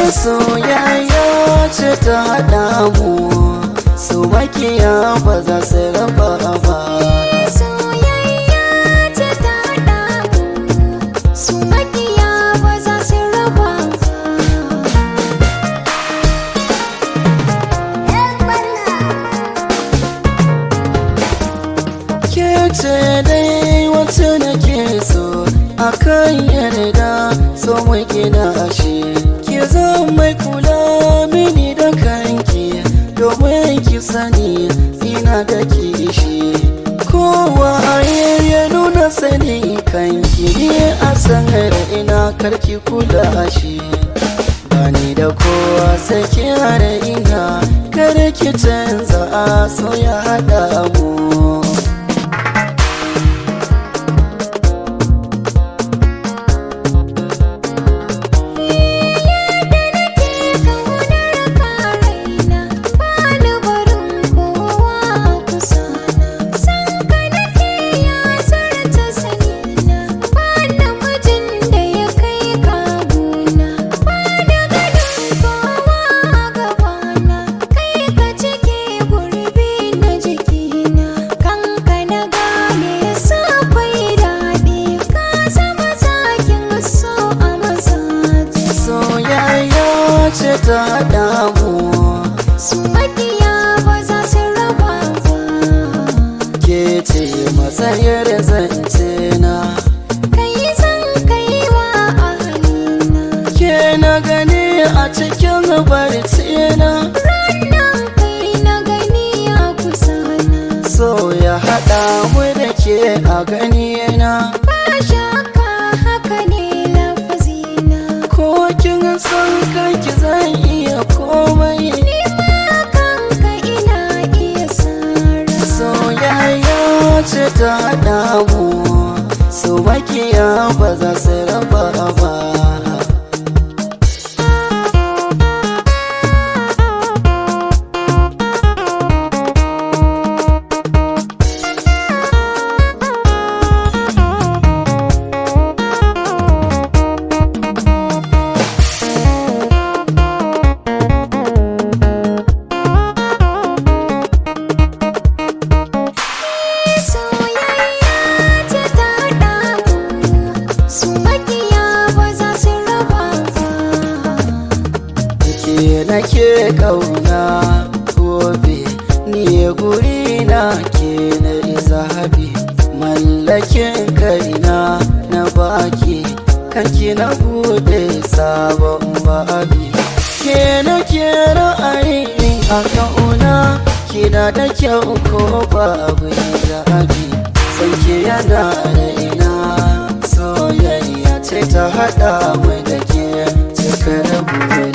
soyayya ce ta haɗa mu su makiya ba za su raba ba soyayya ce ta haɗa mu su makiya ba za su raba ke ce dai wacce nake so akan yarda so mai gina shi ki zan mai kula mini da kanki domin ki sani ina da kishi kowa ya nuna sani kanki ni a sanar ina karki kula shi bani da kowa sai ki hana ina kar ki canza a so ya haɗa mu soyayya ce ta haɗa mu Su makiya ba za su raba ba ke ce matsayar zance na kai zan kai wa ahalina ke na gani a cikin barci na ranar kai na gani a kusa na so ya haɗa mu da ke a gani na ba shakka haka ne lafazina ko kin san kanki zan iya komai ni ma kanka ina iya sara soyayya ce ta haɗa mu su makiya ba za su raba ba soyayya ce ta haɗa mu su makiya ba za su raba ba ke nake kauna gobe ni guri na ke na zahabi mallakin kaina na baki kanki na bude sabon babi ke nake ra'ayin a kauna kina da kyau ko babu zabi sanke yana da ina soyayya ce ta hada mai da ke cikar buri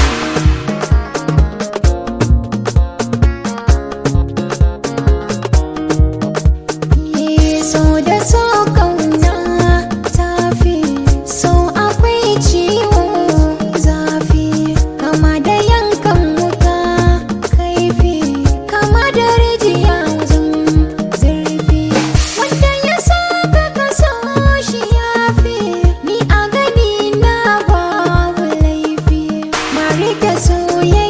so da so kauna tafi so akwai ciwo zafi kama da yankan wuta kaifi kama da rijiya wajen zurfi wanda ya so ka kaso shi yafi ni a gani na babu laifi na rike soyayya